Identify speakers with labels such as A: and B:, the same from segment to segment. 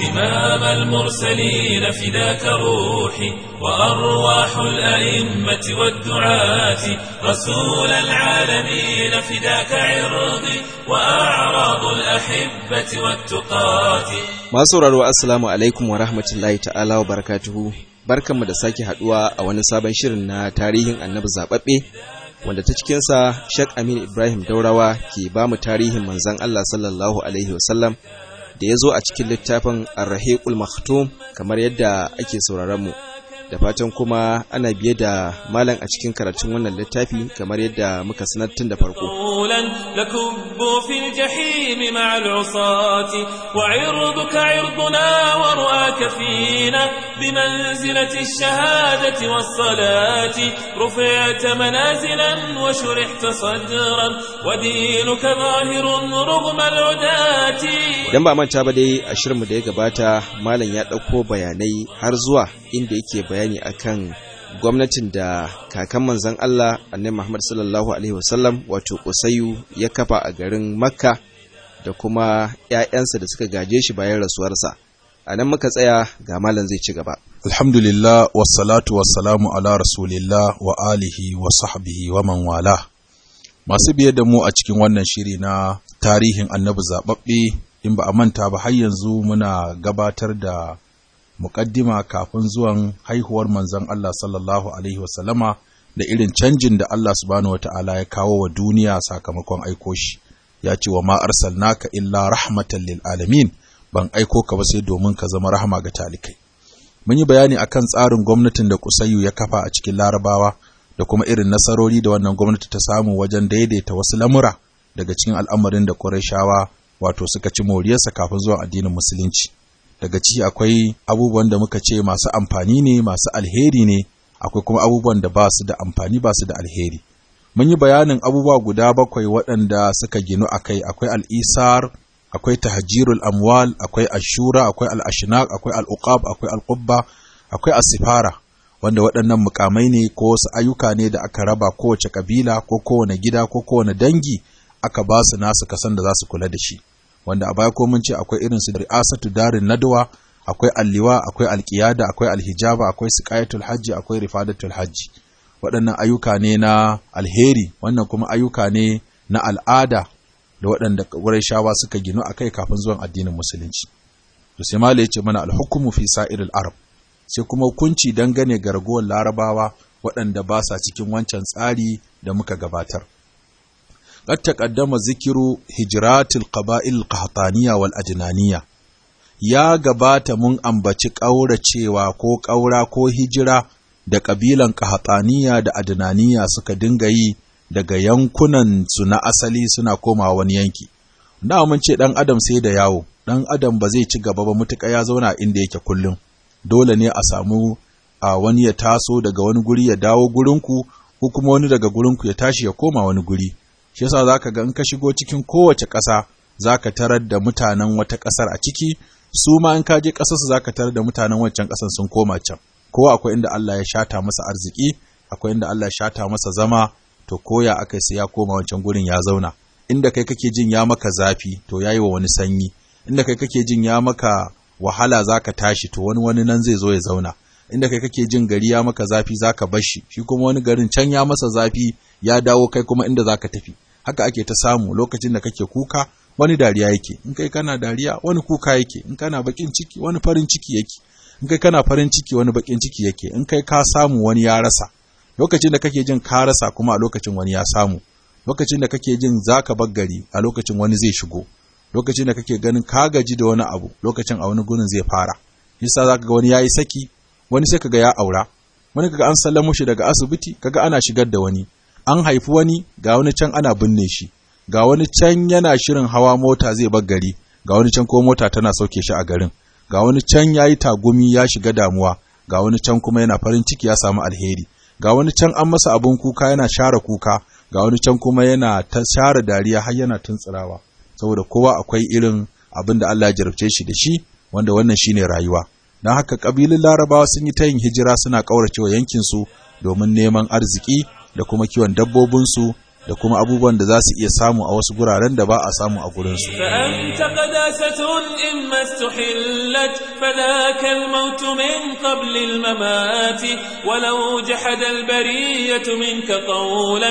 A: إمام المرسلين فداك روحي وأرواح الأئمة والدعاة رسول العالمين فداك عرضي وأعراض الأحبة والتقاة
B: Masu sauraro Assalamu alaikum wa rahmatullahi ta'ala wa barakatuhu. Barkanmu da sake haduwa a wani sabon shirin na tarihin annabi zababbe wanda ta cikinsa Sheikh Amin Ibrahim Daurawa ke ba mu tarihin manzon Allah sallallahu alaihi wasallam da ya zo a cikin littafin Ar-Rahiqul Maktum kamar yadda ake sauraron mu. Da fatan kuma ana biye da malam a cikin karatun wannan littafi kamar yadda muka sanar tun da farko.
A: رسولا لكبوا في الجحيم مع العصاة وعرضك عرضنا ورؤاك فينا بمنزلة الشهادة والصلاة رفعت منازلا وشرحت صدرا ودينك ظاهر رغم العداة
B: Idan ba manta ba dai a shirinmu da ya gabata malam ya ɗauko bayanai har zuwa inda yake bayani akan gwamnatin da kakan manzon Allah annabi Muhammad sallallahu alaihi wasallam wato Usayyu ya kafa a garin Makka da kuma ƴaƴansa da suka gaje shi bayan rasuwarsa. A nan muka tsaya ga malam zai ci gaba.
C: Alhamdulillah wassalatu wassalamu ala rasulillah wa alihi wa sahbihi wa man wala. Masu biye da mu a cikin wannan shiri na tarihin annabi zaɓaɓɓe in ba a manta ba har yanzu muna gabatar da muƙaddima kafin zuwan haihuwar manzon Allah sallallahu alaihi wasallama da irin canjin da Allah subhanahu wata'ala ya kawo wa duniya sakamakon aiko shi. Ya ce wa ma arsalnaka illa rahmatan lil alamin ban aiko ka ba sai domin ka zama rahama ga talikai. Mun yi bayani akan tsarin gwamnatin da Kusayyu ya kafa a cikin Larabawa da kuma irin nasarori da wannan gwamnati ta samu wajen daidaita wasu lamura daga cikin al'amarin da Qurayshawa wato suka ci moriyarsa kafin zuwa addinin musulunci. Daga ciki akwai abubuwan da muka ce masu amfani ne, masu alheri ne, akwai kuma abubuwan da ba su da amfani ba su da alheri. Mun yi bayanin abubuwa guda bakwai waɗanda suka ginu a kai, akwai al'isar, akwai tahajirul amwal akwai ashura akwai al'ashinaq akwai al'uqab akwai al'qubba akwai asifara wanda waɗannan mukamai ne ko wasu ayyuka ne da aka raba kowace kabila ko kowane gida ko kowane dangi aka ba su nasu kasan da za su kula da shi wanda a baya ko mun ce akwai irin su ri'asatu darin nadwa akwai alliwa akwai alqiyada akwai alhijaba akwai siqayatul hajji akwai rifadatul hajji waɗannan ayyuka ne na alheri wannan kuma ayyuka ne na al'ada da waɗanda shawa suka ginu a kai kafin zuwan addinin musulunci. To sai Mala ya ce mana alhukumu fi sa'iril Arab, sai kuma hukunci dangane ga ragowar larabawa waɗanda ba sa cikin wancan tsari da muka gabatar. Qad taqaddama zikiru hijratil qaba'il qahtaniya wal ajnaniya. Ya gabata mun ambaci ƙauracewa ko ƙaura ko hijira da ƙabilan qahtaniya da adnaniya suka dinga yi daga yankunan su na asali suna komawa wani yanki. Da mun ce ɗan adam sai da yawo, ɗan adam ba zai ci gaba ba mutuƙa ya zauna inda yake kullum. Dole ne a samu a wani ya taso daga wani guri ya dawo gurinku, ko kuma wani daga gurinku ya tashi ya koma wani guri. Shi yasa za ka ga in ka shigo cikin kowace ƙasa za ka tarar da mutanen wata ƙasar a ciki, su ma in ka je ƙasarsu za ka tarar da mutanen wancan ƙasar sun koma can. Kowa akwai inda Allah ya shata masa arziki, akwai inda Allah ya shata masa zama, to koya aka sai ya koma wancan gurin ya zauna inda kai kake jin ya maka zafi to yayi wa wani sanyi inda kai kake jin ya maka wahala zaka tashi to wani wani nan zai zo ya zauna inda kai kake jin gari ya maka zafi zaka bar shi shi kuma wani garin can ya masa zafi ya dawo kai kuma inda zaka tafi haka ake ta samu lokacin da kake kuka wani dariya yake in kai kana dariya wani kuka yake in kana bakin ciki wani farin ciki yake in kai kana farin ciki wani bakin ciki yake in kai ka samu wani ya rasa lokacin da kake jin ka rasa kuma a lokacin wani ya samu lokacin da kake jin zaka bar gari a lokacin wani zai shigo lokacin da kake ganin ka gaji da wani abu lokacin a wani gurin zai fara yasa zaka ga wani yayi saki wani sai kaga ya aura wani kaga an sallamo shi daga asibiti kaga ana shigar da wani an haifi wani ga wani can ana binne shi ga wani can yana shirin hawa mota zai bar gari ga wani can ko mota tana sauke shi a garin ga wani can yayi tagumi ya shiga damuwa ga wani can kuma yana farin ciki ya samu alheri ga wani can an masa abun kuka yana share kuka ga wani can kuma yana ta share dariya har yana tuntsirawa saboda kowa akwai irin abin da Allah ya jarabce shi da shi wanda wannan shine rayuwa don haka kabilun larabawa sun yi ta yin hijira suna ƙauracewa yankinsu domin neman arziki da kuma kiwon dabbobinsu da kuma abubuwan da za su iya samu a wasu guraren da ba a samu a gurinsu.
A: فأنت قداسة إما استحلت فذاك الموت من قبل الممات ولو جحد البرية منك قولا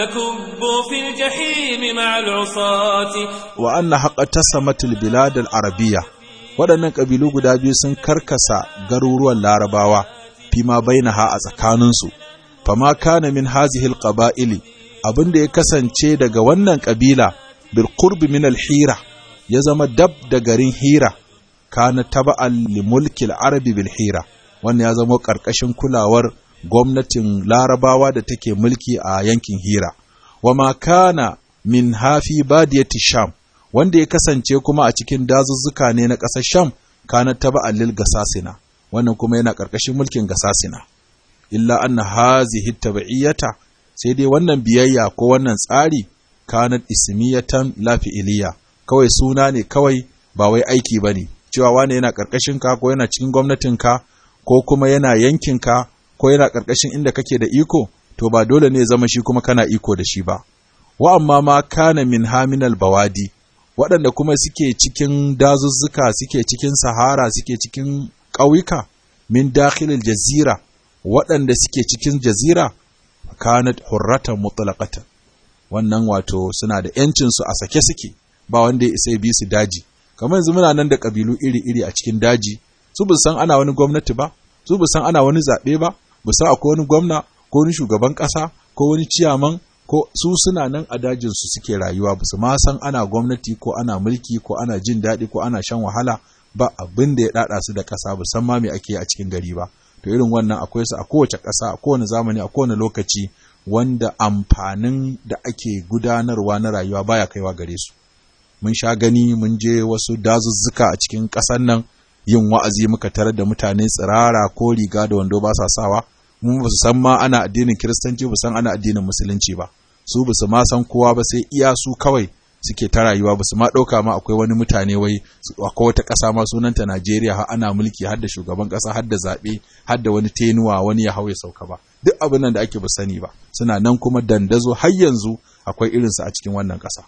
A: لكبوا في الجحيم مع العصاة
C: wa anna haƙa tasamatul bilad al-arabiyya waɗannan ƙabilu guda biyu sun karkasa garuruwan larabawa fima bainaha a tsakaninsu fama kana min hazihi al-qaba'ili abin da ya kasance daga wannan ƙabila bil qurbi min al-hira ya zama dab da garin hira kana taba'an li mulki al-arabi bil hira wannan ya zama ƙarƙashin kulawar gwamnatin larabawa da take mulki a yankin hira wa ma kana min hafi badiyati sham wanda ya kasance kuma a cikin dazuzzuka ne na ƙasar sham kana taba allil gasasina wannan kuma yana ƙarƙashin mulkin gasasina illa anna hazihi tabi'iyata sai dai wannan biyayya ko wannan tsari kanat ismiyatan la fi'iliya kawai suna ne kawai ba wai aiki bane cewa wane yana ƙarƙashin ka ko yana cikin gwamnatin ka ko kuma yana yankin ka ko yana ƙarƙashin inda kake da iko to ba dole ne zama shi kuma kana iko da shi ba wa amma ma kana min haminal bawadi waɗanda kuma suke cikin dazuzzuka suke cikin sahara suke cikin ƙauyuka min dakhilil jazira waɗanda suke cikin jazira kanat hurratan mutlaqatan wannan wato suna da yancin su a sake suke ba wanda ya isa bi su daji kamar yanzu muna nan da kabilu iri-iri a cikin daji su bu san ana wani gwamnati ba su bu san ana wani zaɓe ba bu san akwai wani gwamna ko wani shugaban ƙasa ko wani ciyaman ko su suna nan a dajinsu suke rayuwa ba su ma san ana gwamnati ko ana mulki ko ana jin daɗi ko ana shan wahala ba abin da ya ɗaɗa su da ƙasa ba san ma me ake a cikin gari ba to irin wannan akwai su a kowace ƙasa a kowane zamani a kowane lokaci wanda amfanin da ake gudanarwa na rayuwa baya kaiwa gare su mun sha gani mun je wasu dazuzzuka a cikin ƙasar nan yin wa'azi muka tarar da mutane tsirara ko riga da wando ba sa sawa mun ba su san ma ana addinin kiristanci ba san ana addinin musulunci ba su ba su ma san kowa ba sai iya su kawai suke ta rayuwa ba su ma ɗauka ma akwai wani mutane wai akwai wata ƙasa ma sunanta Najeriya har ana mulki har da shugaban ƙasa har da zaɓe har da wani tenuwa wani ya hau ya sauka ba duk abin nan da ake ba sani ba suna nan kuma dandazo har yanzu akwai irinsu a cikin wannan ƙasa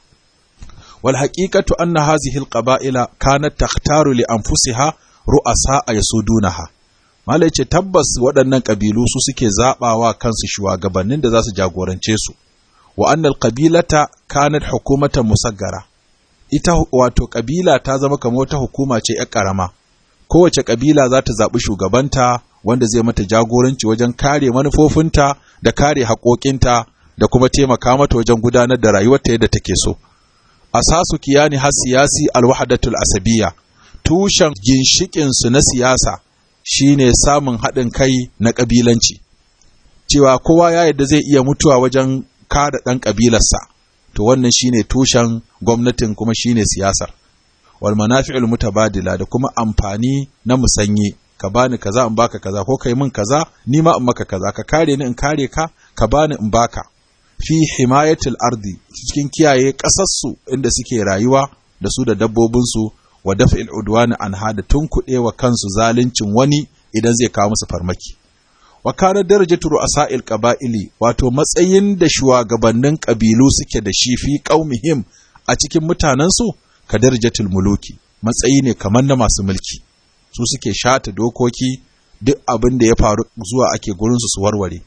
C: wal haqiqatu anna hazihi al qaba'ila kanat takhtaru li anfusiha ru'asa yasudunaha Malai ce tabbas waɗannan ƙabilu su suke zaɓawa kansu shugabannin da za su jagorance su, wa annal ƙabilata kanat hukumata musaggara, ita wato ƙabila ta zama kamar wata hukuma ce ‘yar ƙarama, kowace ƙabila za ta zaɓi shugabanta wanda zai mata jagoranci wajen kare manufofinta da kare haƙoƙinta da kuma taimaka mata wajen gudanar da rayuwarta yadda take so. Asasu kiyani har siyasi alwahadatul asabiya, tushen ginshiƙinsu na siyasa shine samun haɗin kai na ƙabilanci cewa kowa ya yadda zai iya mutuwa wajen kada ɗan ƙabilarsa to wannan shine tushen gwamnatin kuma shine siyasar wal manafi'ul mutabadila da kuma amfani na musanye ka bani kaza in baka kaza ko kai min kaza ni ma in maka kaza ka kare ni in kare ka ka bani in baka fi himayatil ardi cikin kiyaye ƙasarsu inda suke rayuwa da su da dabbobinsu wa daf'il udwani anha da tunkuɗe wa kansu zaluncin wani idan zai kawo musu farmaki wa kana darajatu ru'asa'il qaba'ili wato matsayin da shugabannin kabilu suke da shi fi qaumihim a cikin mutanensu ka darajatul muluki matsayi ne kamar na masu mulki su suke shata dokoki duk abin da ya faru zuwa ake gurin su su warware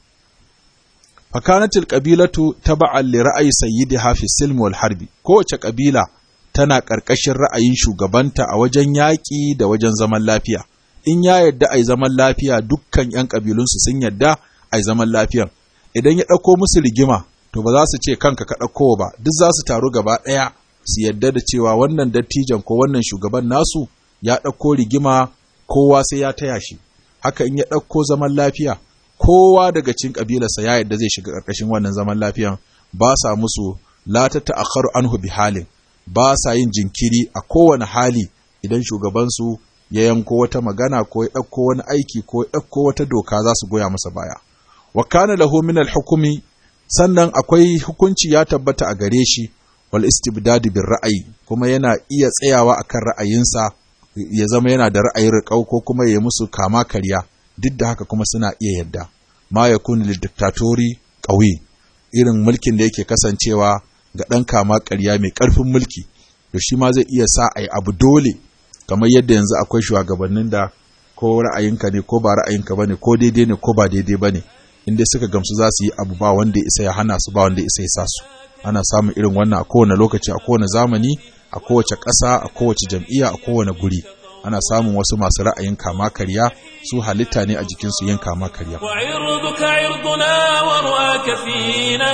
C: fakanatil qabilatu taba'an li ra'ayi sayyidiha fi silm wal harbi kowace kabila tana ƙarƙashin ra'ayin shugabanta a wajen yaƙi da wajen zaman lafiya. In ya yadda a zaman lafiya dukkan ‘yan ƙabilunsu sun yadda a zaman lafiyan. Idan ya ɗauko musu rigima, to ba za su ce kanka ka ɗauko ba, duk za su taru gaba ɗaya su yadda da cewa wannan dattijan ko wannan shugaban nasu ya ɗauko rigima kowa sai ya taya shi. Haka in ya ɗauko zaman lafiya, kowa daga cikin ƙabilarsa ya yadda zai shiga ƙarƙashin wannan zaman lafiyan ba sa musu la ta ta'akharu anhu bi halin. ba sa yin jinkiri a kowane hali idan shugabansu ya yanko wata magana ko ya ɗauko wani aiki ko ya ɗauko wata doka za su goya masa baya. Wa kana lahu min hukumi sannan akwai hukunci ya tabbata a gare shi wal istibdadi bin ra'ayi kuma yana iya tsayawa akan ra'ayinsa ya zama yana da ra'ayin riƙau ko kuma ya musu kama karya duk da haka kuma suna iya yadda ma yakun lid diktatori qawi irin mulkin da yake kasancewa ga ɗan kama ƙarya mai ƙarfin mulki to shi ma zai iya sa a yi abu dole kamar yadda yanzu akwai shugabannin da ko ra'ayinka ne ko ba ra'ayinka ba ne ko daidai ne ko ba daidai ba ne inda suka gamsu za su yi abu ba wanda ya isa ya hana su ba wanda ya isa ya sa su ana samun irin wannan a kowane lokaci a kowane zamani a kowace ƙasa a kowace jam'iyya a kowane guri ana samun wasu masu ra'ayin kama karya su halitta ne a jikinsu yin kama karya
A: وعرضك عرضنا ورؤاك فينا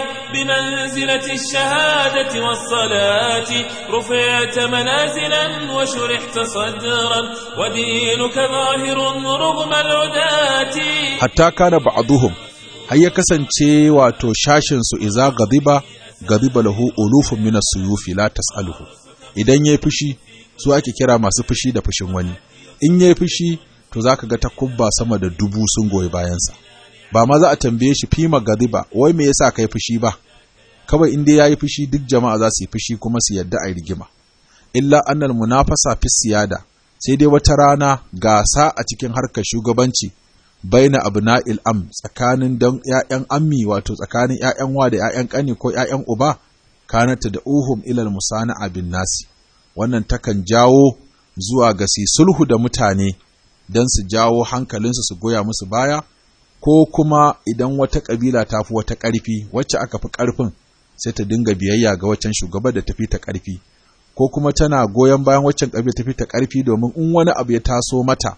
A: بمنزلة الشهادة والصلاة رفعت منازلا وشرحت صدرا ودينك ظاهر رغم العداة
C: hatta kana ba'duhum har ya kasance wato shashin su iza gadiba gadiba lahu ulufun min as-suyufi la tas'aluhu idan yayi fushi su ake kira masu fushi da fushin wani in yayi fushi to zaka ga takubba sama da dubu sun goyi bayansa ba ma za a tambaye shi fima gadiba wai me yasa kai fushi ba kawai in dai yayi fushi duk jama'a za su yi fushi kuma su yadda a rigima illa annal munafasa fi siyada sai dai wata rana gasa a cikin harkar shugabanci baina abna'il am tsakanin dan ƴaƴan ammi wato tsakanin ƴaƴan wa da ƴaƴan ƙani ko ƴaƴan uba kanata da uhum ilal musana'a bin nasi wannan takan jawo zuwa ga su sulhu da mutane don su jawo hankalinsu su goya musu baya ko kuma idan wata ƙabila ta fi wata ƙarfi wacce aka fi ƙarfin sai ta dinga biyayya ga waccan shugaba da tafi ta ƙarfi ko kuma tana goyon bayan waccan ƙabila tafi ta ƙarfi domin in wani abu ya taso mata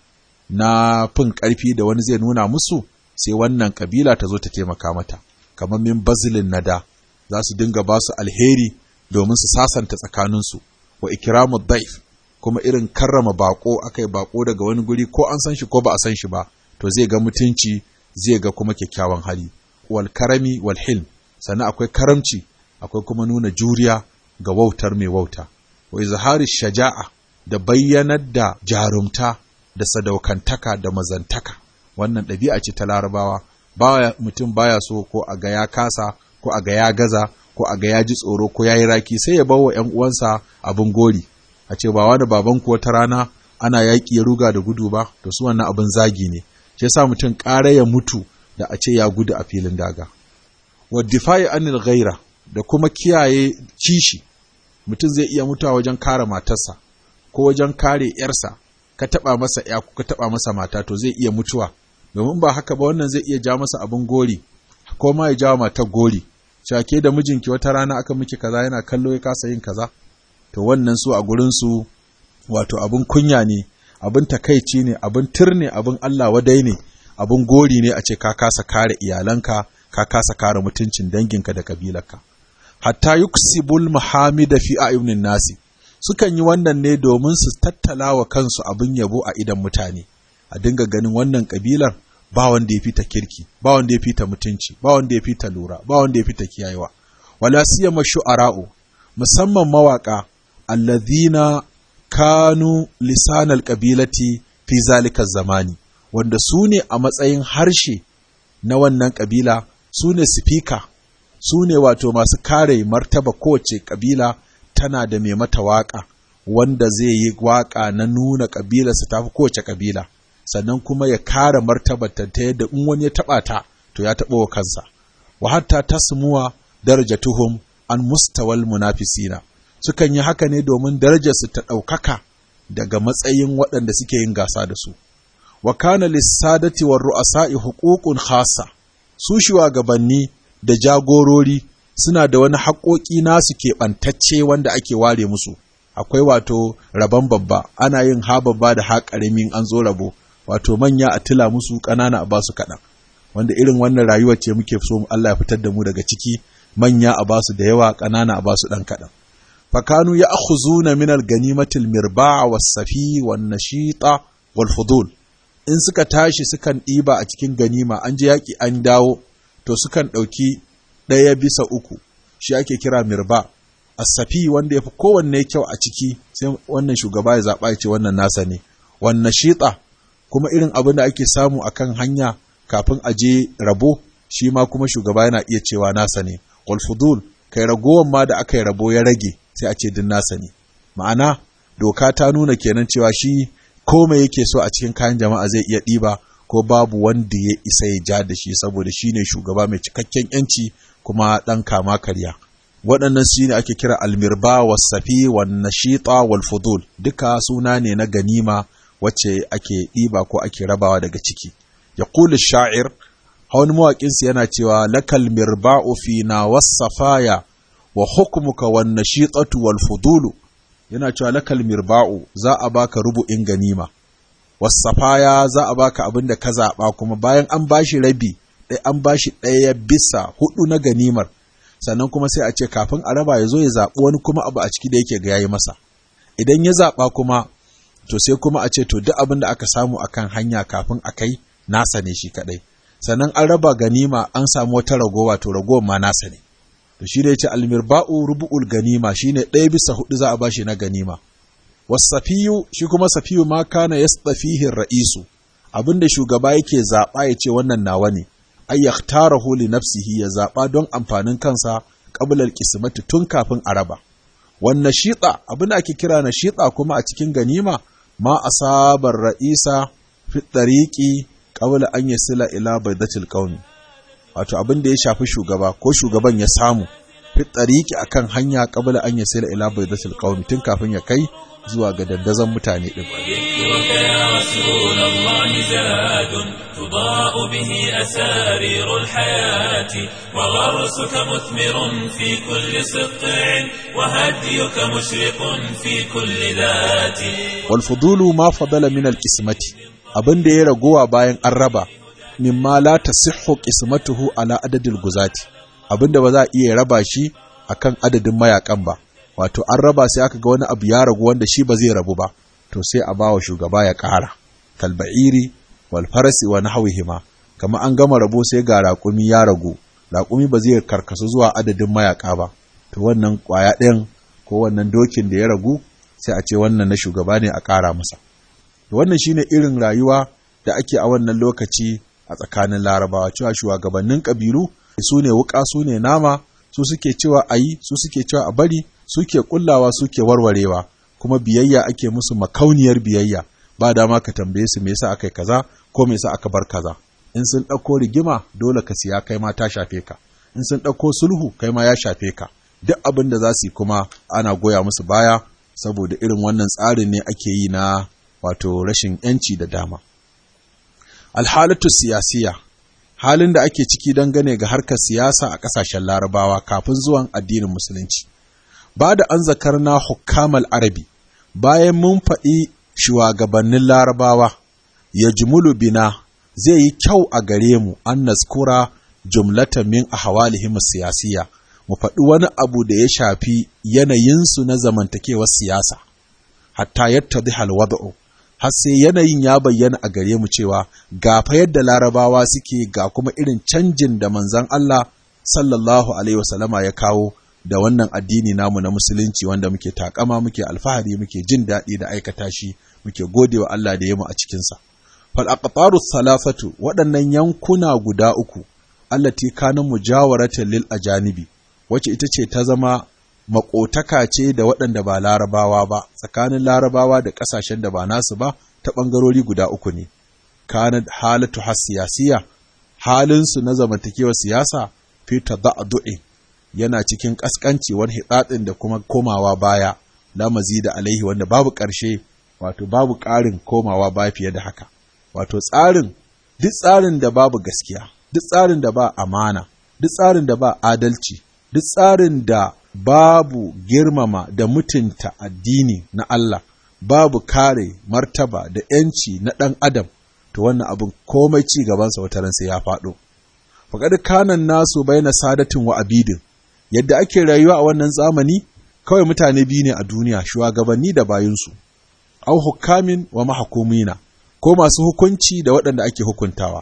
C: na fin ƙarfi da wani zai nuna musu sai wannan ƙabila ta zo ta taimaka mata kamar min bazilin nada za su dinga ba su alheri domin su sasanta tsakaninsu wa ikramu daif kuma irin karrama bako akai bako daga wani guri ko an san shi ko ba a san shi ba to zai ga mutunci zai ga kuma kyakkyawan hali wal karami wal hilm sannan akwai karamci akwai kuma nuna juriya ga wautar mai wauta wa izhari shaja'a da bayyanar da jarumta da sadaukantaka da mazantaka wannan ɗabi'a ce ta larabawa baya mutum baya so ko a ga ya kasa ko a ga ya gaza ko a ga ya ji tsoro ko ya yi raki sai ya bawa ‘yan uwansa abin gori a ce ba wani baban ku wata rana ana yaƙi ya ruga da gudu ba to su wannan abin zagi ne shi yasa mutum ƙara ya mutu da a ce ya gudu a filin daga wa difa'i anil ghaira da kuma kiyaye kishi mutum zai iya mutuwa wajen kare matarsa ko wajen kare ‘yarsa ka taɓa masa ‘ya ko ka taɓa masa mata to zai iya mutuwa domin ba haka ba wannan zai iya ja masa abin gori ko ma ya jawo matar gori shake da mijinki wata rana aka miki kaza yana kallo ya kasa yin kaza to wannan su a gurin su wato abin kunya ne abin takaici ne abin tirne abin Allah wadai ne abin gori ne a ce ka kasa kare iyalanka ka kasa kare mutuncin danginka da kabilarka hatta yuksibul muhamida fi ayunin nasi sukan yi wannan ne domin su tattala wa kansu abin yabo a idan mutane a dinga ganin wannan kabilar ba wanda ya fita kirki ba wanda ya fita mutunci ba wanda ya fita lura ba wanda ya fita kiyayewa wala siyama shu'ara'u musamman mawaka alladhina kanu lisanal qabilati fi zalika zamani wanda su ne a matsayin harshe na wannan kabila su ne sifika su ne wato masu kare martaba kowace kabila tana da mai mata waka wanda zai yi waka na nuna kabilarsa tafi kowace kabila sannan kuma ya kare martabarta ta yadda in wani ya taɓa ta to ya taɓa wa kansa wa hatta tasmuwa darajatuhum an mustawal munafisina sukan yi haka ne domin darajarsu ta ɗaukaka daga matsayin waɗanda suke yin gasa da su wa kana lissadati war ru'asa'i huququn khassa su shugabanni da jagorori suna da wani haƙoƙi nasu keɓantacce wanda ake ware musu akwai wato rabon babba ana yin ha babba da ha ƙaramin an zo rabo wato manya a tila musu ƙanana a basu kaɗan wanda irin wannan rayuwar ce muke so Allah ya fitar da mu daga ciki manya a basu da yawa ƙanana a basu ɗan kaɗan fakanu ya akhuzuna min al-ganimatil mirba' was-safi wan-nashita wal-fudul in suka tashi sukan ɗiba a cikin ganima an je yaƙi an dawo to sukan ɗauki ɗaya bisa uku shi ake kira mirba as-safi wanda ya fi kowanne kyau a ciki sai wannan shugaba ya zaɓa ya ce wannan nasa ne wannan shita kuma irin abin da ake samu a kan hanya kafin a je rabo shi ma kuma shugaba yana iya cewa nasa ne fudul kai ragowan ma da aka yi rabo ya rage sai a ce din nasa ne ma'ana doka ta nuna kenan cewa shi komai yake so a cikin kayan jama'a zai iya ɗiba ko babu wanda ya isa ya ja da shi saboda shine shugaba mai cikakken yanci kuma ɗan kama karya waɗannan shi ne ake kira almirba wasafi wan nashita wal fudul duka suna ne na ganima wacce ake ɗiba ko ake rabawa daga ciki ya kuli sha'ir hawan mawaƙinsu yana cewa lakal mirba'u fi na wasafaya wa hukmuka wan nashitatu wal fudulu yana cewa lakal mirba'u za a baka rubu'in ganima wasafaya za a baka abin da ka zaɓa kuma bayan an bashi rabi ɗaya an bashi ɗaya bisa hudu na ganimar sannan kuma sai a ce kafin a raba ya zo ya zaɓi wani kuma abu a ciki da yake ga yayi masa idan ya zaɓa kuma to sai kuma a ce to duk abin da aka samu akan hanya kafin a kai nasa ne shi kaɗai sannan an raba ganima an samu wata ragowa to ragowar ma nasa ne to shi da yace almirba'u rubu'ul ganima shine ɗaya bisa hudu za a bashi na ganima wasafiyu shi kuma safiyu ma kana yastafihi ra'isu abinda shugaba yake zaɓa ya ce wannan nawa ne ay yaktarahu li nafsihi ya zaba don amfanin kansa qabla al-qismati tun kafin a raba wan nashita abin da ake kira nashita kuma a cikin ganima ma asabar ra'isa fi tariqi qabla an yasila ila baydatil qaumi wato abin da ya shafi shugaba ko shugaban ya samu fi tariqi akan hanya qabla an yasila ila baydatil qaumi tun kafin ya kai zuwa ga dandazon mutane din
A: تضاء به أسارير الحياة وغرسك مثمر في كل سقع وهديك مشرق في كل ذات
C: والفضول ما فضل من القسمة abin da ya ragowa bayan an raba mimma la tasihhu qismatuhu ala adadil guzati abin da ba za a iya raba shi akan adadin mayakan ba wato an raba sai aka ga wani abu ya ragu wanda shi ba zai rabu ba to sai a bawa shugaba ya ƙara kalba'iri wal farasi wa nahwihima kama an gama rabo sai ga raƙumi ya ragu raƙumi ba zai karkasu zuwa adadin mayaka ba to wannan ƙwaya ɗayan ko wannan dokin da ya ragu sai a ce wannan na shugaba ne a ƙara masa to wannan shine irin rayuwa da ake a wannan lokaci a tsakanin larabawa cewa shugabannin ƙabilu su ne wuƙa su ne nama su suke cewa a yi su suke cewa a bari suke kullawa suke warwarewa kuma biyayya ake musu makauniyar biyayya ba dama ka tambaye su me yasa aka yi kaza ko me yasa aka bar kaza in sun ɗauko rigima dole ka siya kai ma ta shafe ka in sun ɗauko sulhu kai ma ya shafe ka duk abin da za su yi kuma ana goya musu baya saboda irin wannan tsarin ne ake yi na wato rashin yanci da dama alhalatu siyasiya halin da ake ciki dangane ga harkar siyasa a ƙasashen larabawa kafin zuwan addinin musulunci ba da an zakarna hukamal arabi bayan mun faɗi shugabannin larabawa ya jumulu bina zai yi kyau a gare mu an naskura jumlatan min ahwalihim siyasiya mu faɗi wani abu da ya shafi yanayinsu na zamantakewar siyasa hatta yattadhi alwad'u har sai yanayin ya bayyana a gare mu cewa ga fa yadda larabawa suke ga kuma irin canjin da manzon Allah sallallahu alaihi wasallama ya kawo da wannan addini namu na musulunci wanda muke takama muke alfahari muke jin daɗi da aikata shi muke gode wa Allah da yamu a cikinsa. Fal aqtaru thalathatu waɗannan yankuna guda uku allati kana mujawaratan lil ajanibi wacce ita ce ta zama makotaka ce da waɗanda ba larabawa ba tsakanin larabawa da ƙasashen da ba nasu ba ta ɓangarori guda uku ne kana halatu hasiyasiya halinsu na zamantakewar siyasa fi tada'du'in yana cikin ƙasƙanci wani hitsaɗin da kuma komawa baya lamazi da alaihi wanda babu ƙarshe wato babu ƙarin komawa baya fiye da haka wato tsarin duk tsarin da babu gaskiya duk tsarin da ba amana duk tsarin da ba adalci duk tsarin da babu girmama da mutunta addini na Allah babu kare martaba da ‘yanci na ɗan adam to wannan abin komai ci gabansa wata ran sai ya faɗo faƙad kanan nasu bai na sadatin wa abidin yadda ake rayuwa a wannan zamani kawai mutane biyu ne a duniya shugabanni da bayinsu au hukamin wa mahakumina ko masu hukunci da waɗanda ake hukuntawa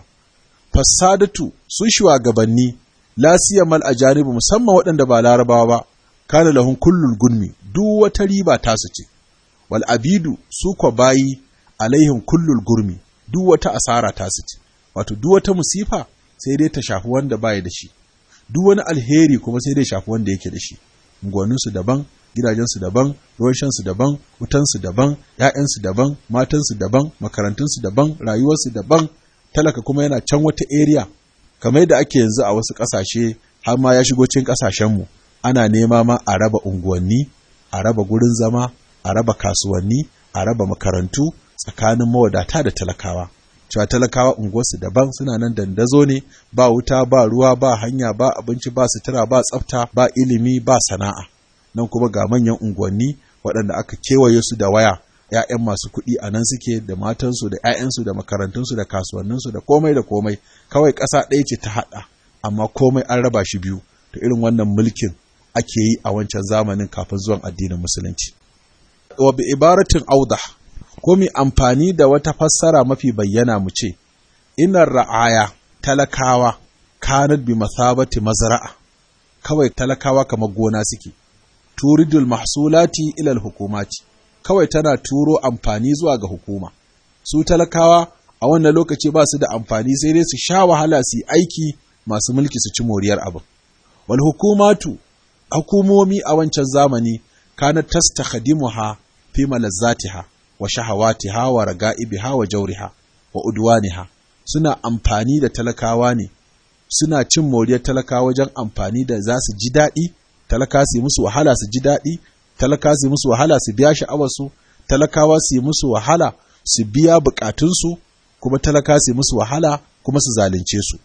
C: fasadatu su shugabanni la siyamal ajanibu musamman waɗanda ba larabawa ba kana lahun kullul gunmi duk wata riba tasu ce wal abidu su ko bayi alaihim kullul gurmi duk wata asara tasu ce wato duk wata musifa sai dai ta shafi wanda baya da shi duk wani alheri kuma sai dai shafi wanda yake da shi unguwanninsu daban gidajensu daban ruwan shansu daban wutansu daban ‘ya'yansu daban matansu daban makarantunsu daban rayuwarsu daban talaka kuma yana can wata area kamar yadda ake yanzu a wasu ƙasashe har ma ya shigo cikin ƙasashenmu ana nema ma a raba unguwanni a raba gurin zama a raba kasuwanni a raba makarantu tsakanin mawadata da talakawa cewa talakawa unguwarsu daban suna nan dandazo ne ba wuta ba ruwa ba hanya ba abinci ba sutura ba tsafta ba ilimi ba sana'a nan kuma ga manyan unguwanni waɗanda aka kewaye su da waya ‘ya'yan masu kuɗi a nan suke da matansu da ‘ya'yansu da makarantunsu da kasuwanninsu da komai da komai kawai ƙasa ɗaya ce ta haɗa amma komai an raba shi biyu to irin wannan mulkin ake yi a wancan zamanin kafin zuwan addinin musulunci wa bi ibaratin audah ko mi amfani da wata fassara mafi bayyana mu ce inar ra'aya talakawa kanat bi masabati mazra'a kawai talakawa kamar gona suke turidul mahsulati ila hukumati kawai tana turo amfani zuwa ga hukuma su talakawa a wannan lokaci ba su da amfani sai dai su sha wahala su yi aiki masu mulki su ci moriyar abin wal hukumatu hukumomi a wancan zamani kana tastakhdimuha fi malazzatiha wa shahawatiha wa raga'ibiha wa jawriha wa udwaniha suna amfani da talakawa ne suna cin moriyar talakawa wajen amfani da za su ji daɗi talaka su yi musu wahala su ji daɗi talaka su yi musu wahala su biya sha'awarsu talakawa su yi musu wahala su biya bukatunsu kuma talaka su yi musu wahala kuma su zalunce su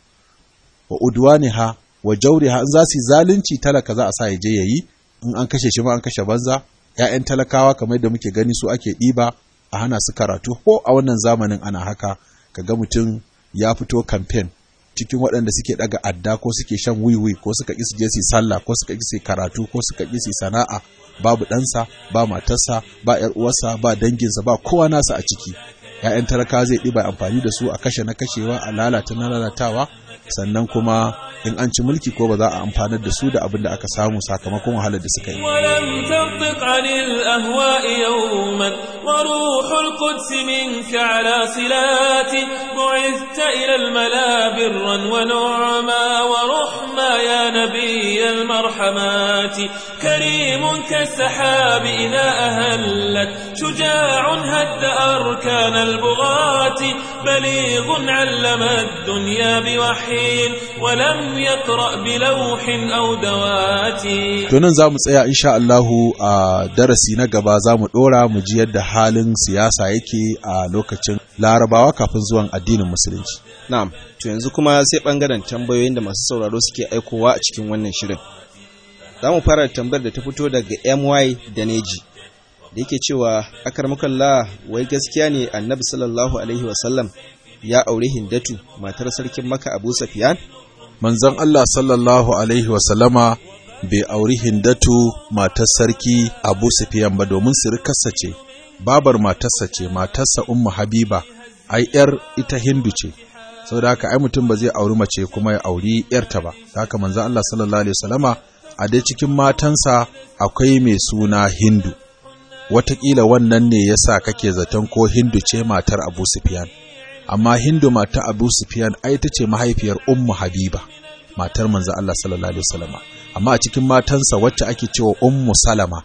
C: wa udwaniha wa jawriha in za su yi zalunci talaka za a sa ya je yayi in an kashe shi ma an kashe banza ‘ya'yan talakawa kamar da muke gani su ake ɗiba a hana su karatu ko a wannan zamanin ana haka ka ga mutum ya fito kamfen cikin waɗanda suke ɗaga adda ko suke shan wiwi ko suka ƙi su je su sallah ko suka ƙi su karatu ko suka ƙi su sana'a babu ɗansa ba matarsa ba ‘yar uwarsa ba danginsa ba kowa nasa a ciki ‘ya'yan talakawa zai ɗiba amfani da su a kashe na kashewa a lalata na lalatawa sannan kuma in an ci mulki ko ba za a amfanar da su da abin da aka samu sakamakon wahalar da suka yi.
A: ولم تنطق عن الأهواء يوما وروح القدس منك على صلات بعثت إلى الملا برا ونعما ورحما يا نبي المرحمات كريم كالسحاب إذا أهلت شجاع هد أركان البغاة بليغ علم الدنيا بوحي ولم يقرأ بلوح أو دوات
C: To nan za mu tsaya insha Allahu a darasi na gaba za mu ɗora mu ji yadda halin siyasa yake a lokacin larabawa kafin zuwan addinin musulunci.
B: Na'am, to yanzu kuma sai ɓangaren tambayoyin da masu sauraro suke aikowa a cikin wannan shirin. Za mu fara tambayar da ta fito daga MY da Neji, da yake cewa akarmakalla wai gaskiya ne annabi sallallahu alaihi wasallam ya aure Hindatu matar sarkin Makka Abu Sufyan?
C: Manzon Allah sallallahu alaihi wasallama bai auri Hindatu matar sarki Abu Sufyan ba domin sirikarsa ce, babar matarsa ce, matarsa Ummu Habiba, ai ‘yar ita Hindu ce, saboda haka ai mutum ba zai auri mace kuma ya auri ‘yarta ba, da haka manzon Allah sallallahu alaihi wasallama a dai cikin matansa akwai mai suna Hindu. Wataƙila wannan ne ya sa kake zaton ko Hindu ce matar Abu Sufyan. Amma Hindu mata Abu Sufyan ai ta ce mahaifiyar Ummu Habiba, matar manzo Allah sallallahu alaihi wasallama. Amma a cikin matansa wacce ake cewa Ummu Salama,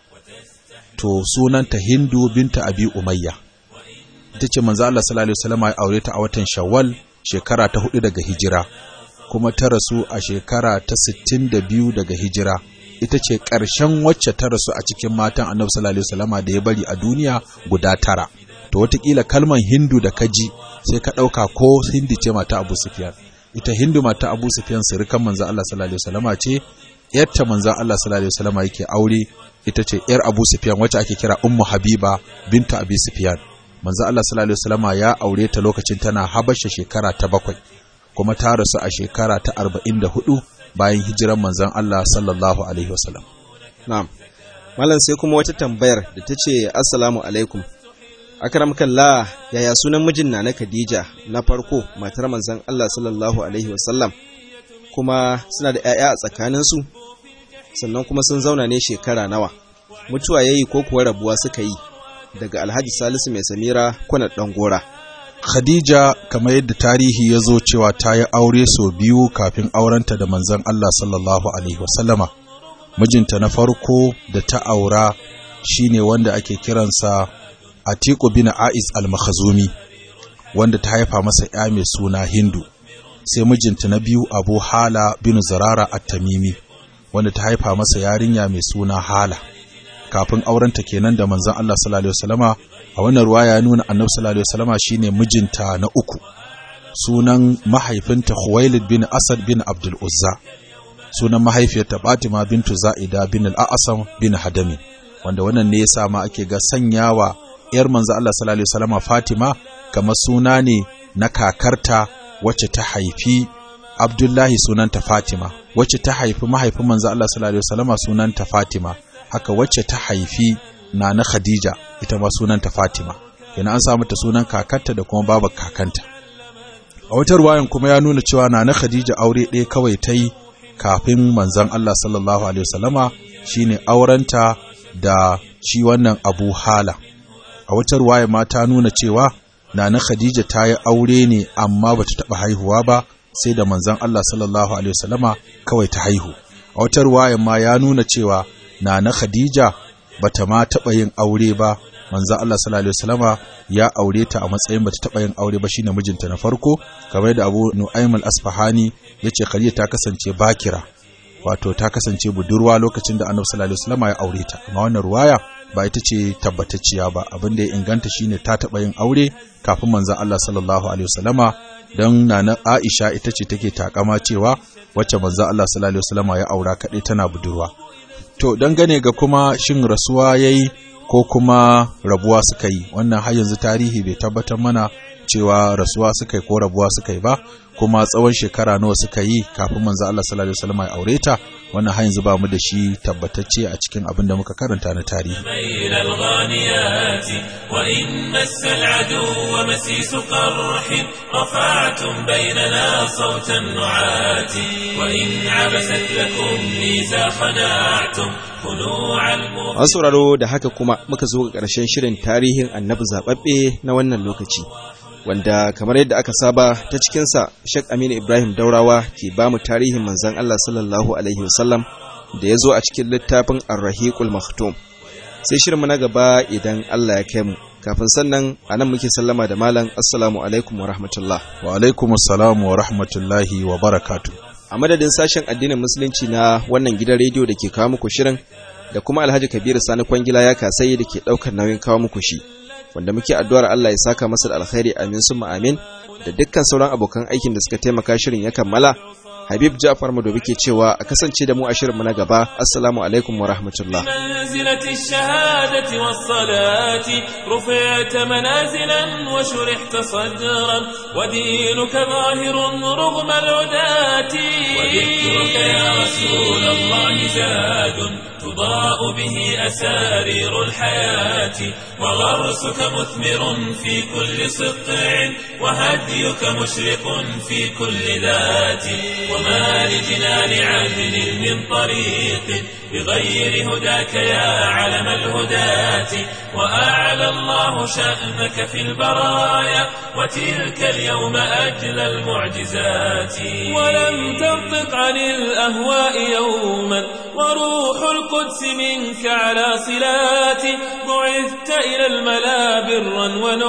C: to sunanta Hindu binta Abi Umayya. Ita ce manzo Allah sallallahu alaihi wasallama ya aure ta a watan Shawwal shekara ta hudu daga hijira, kuma ta rasu a shekara ta sittin da biyu daga hijira. ita ce ƙarshen wacce ta rasu a cikin matan annabi sallallahu alaihi wasallama da ya bari a duniya guda tara to wataƙila kalman hindu da kaji sai ka ɗauka ko hindi ce mata abu sufyan ita hindu mata abu sufyan sirikan manzo Allah sallallahu alaihi wasallama ce yarta manzo Allah sallallahu alaihi wasallama yake aure ita ce yar abu sufyan wacce ake kira ummu habiba binta abi sufyan manzo Allah sallallahu alaihi wasallama ya aure ta lokacin tana habasha shekara ta bakwai kuma ta rasu a shekara ta arba'in da hudu bayan hijiran manzon Allah sallallahu alaihi wasallam.
B: Na'am. Malam sai kuma wata tambayar da ta ce Assalamu alaikum. Akram kalla yaya sunan mijin na na Khadija na farko matar manzon Allah sallallahu alaihi wasallam kuma suna da ƴaƴa a tsakaninsu sannan kuma sun zauna ne shekara nawa mutuwa yayi ko kuwa rabuwa suka yi daga Alhaji Salisu mai Samira kuna dan gora.
C: Khadija kamar yadda tarihi ya zo cewa ta yi aure sau biyu kafin aurenta da manzon Allah sallallahu Alaihi wasallama. Mijinta na farko da ta aura shine wanda ake kiransa Atiku bin A'is al-Makhazumi. wanda ta haifa masa ya mai suna hindu sai mijinta na biyu abu hala bin zarara at-tamimi wanda ta haifa masa yarinya mai suna hala kafin aurenta kenan da manzon Allah sallallahu alaihi wasallama a wannan ruwaya ya nuna annabi sallallahu alaihi wasallama shine mijinta na uku sunan mahaifinta Khuwailid bin Asad bin Abdul Uzza sunan mahaifiyarta Fatima bintu Za'ida bin al-A'sam bin Hadami wanda wannan ne yasa ma ake ga sanyawa yar manzo Allah sallallahu alaihi wasallama Fatima kamar suna ne na kakarta wacce ta haifi Abdullahi sunanta Fatima wacce ta haifi mahaifin manzo Allah sallallahu alaihi wasallama sunanta Fatima haka wacce ta haifi Nana Khadija ita ma sunanta Fatima yana an samu ta sunan kakarta da kuma babar kakanta a wata ruwayan kuma ya nuna cewa Nana Khadija aure ɗaya kawai ta yi kafin manzon Allah sallallahu alaihi wasallama shine aurenta da shi wannan Abu Hala a wata ruwaya ma ta nuna cewa Nana Khadija ta yi aure ne amma bata taɓa haihuwa ba sai da manzon Allah sallallahu alaihi wasallama kawai ta haihu a wata ruwayan ma ya nuna cewa Nana Khadija bata ma taɓa yin aure ba manzon Allah sallallahu alaihi wasallama ya aure ta a matsayin bata taɓa yin aure ba shine mijinta na farko kamar da Abu Nu'aym al-Asfahani yace Khadija ta kasance bakira wato ta kasance budurwa lokacin da Annabi sallallahu alaihi wasallama ya aure ta amma wannan ruwaya ba ita ce tabbatacciya ba abin da ya inganta shine ta taɓa yin aure kafin manzon Allah sallallahu alaihi wasallama don nana Aisha ita ce take takama cewa wacce manzon Allah sallallahu alaihi wasallama ya aura kaɗai tana budurwa to dangane ga kuma shin rasuwa yayi ko kuma rabuwa suka yi wannan har yanzu tarihi bai tabbatar mana cewa rasuwa suka yi ko rabuwa suka yi ba kuma tsawon shekara nawa suka yi kafin manzo Allah sallallahu alaihi wasallam ya aure ta wannan har yanzu ba mu da shi tabbatacce a cikin abin da muka karanta na tarihi
A: بين الغانيات وإن مس العدو مسيس قرح رفعتم بيننا صوت النعات وإن عبست لكم ميزا خنعتم خنوع المغ
B: An sauraro da haka kuma muka zo ga ƙarshen shirin tarihin annabi zaɓaɓɓe na wannan lokaci. Wanda kamar yadda aka saba ta cikinsa Sheikh Aminu Ibrahim Daurawa ke ba mu tarihin manzon Allah sallallahu Alaihi wasallam da ya zo a cikin littafin Ar-Rahiqul Maktum. Sai shirinmu na gaba idan Allah ya kai mu. Kafin sannan a nan muke sallama da malam Assalamu alaikum wa rahmatullah.
C: wa alaikumus salam wa rahmatullahi wa barakatuh
B: A madadin sashen addinin musulunci na wannan gidan rediyo da ke kawo muku shirin da kuma Alhaji Kabiru Sani Kwangila ya kasai da ke ɗaukar nauyin kawo muku shi. Wanda muke addu'ar Allah ya saka masa da alkhairi amin summa amin da dukkan sauran abokan aikin da suka taimaka shirin ya kammala. Habib Ja'far Madobi ke cewa a kasance da mu a shirinmu na gaba. Assalamu alaikum wa rahmatullah.
A: منزلة الشهادة والصلاة رفعت منازلا وشرحت صدرا ودينك ظاهر رغم العداة وذكرك يا رسول الله زاد تضاء به أسارير الحياة وغرسك مثمر في كل سطع وهديك مشرق في كل ذات وما لجنان عدل من طريق بغير هداك يا علم الهداة وأعلى الله شأنك في البرايا وتلك اليوم أجل المعجزات ولم تنطق عن الأهواء يوما وروح القدس منك على صلات بعثت إلى الملا برا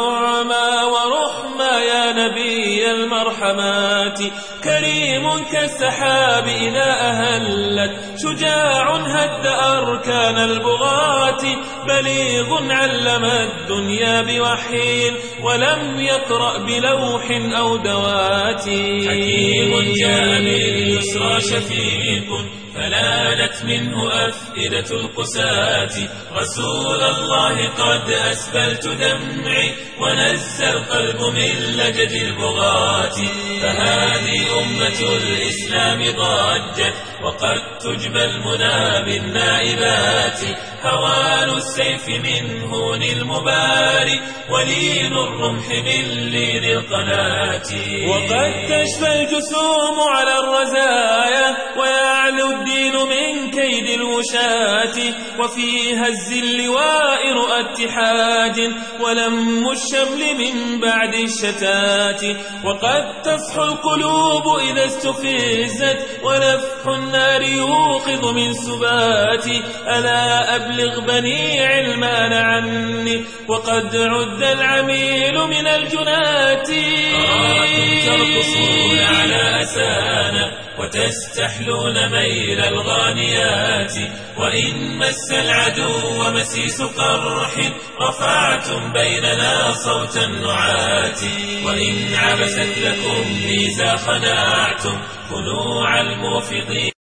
A: ونعما ورحما يا نبي المرحمات كريم كالسحاب إذا أهلت شجاع هد أركان البغاة بليغ علم الدنيا بوحي ولم يقرأ بلوح أو دوات حكيم جاء باليسرى شفيق فلانت منه أفئدة القساة رسول الله قد أسبلت دمعي ونزى القلب من لجد البغاة فهذه أمة الإسلام ضجت وقد تجبى المنى بالنائبات هوان السيف من هون المباري ولين الرمح من لين القناة وقد تشفى الجسوم على الرزايا ويعلو الدين من كيد الوشاة وفي هز اللواء رؤى اتحاد ولم الشمل من بعد الشتات وقد تصحو القلوب إذا استفزت ونفح النار يوقظ من سباتي ألا أبلغ بني علمان عني وقد عد العميل من الجنات ترقصون على أسانا وتستحلون ميل الغانيات وإن مس العدو مسيس قرح رفعتم بيننا صوت النعات وإن عبست لكم ميزا خنعتم خنوع الموفضين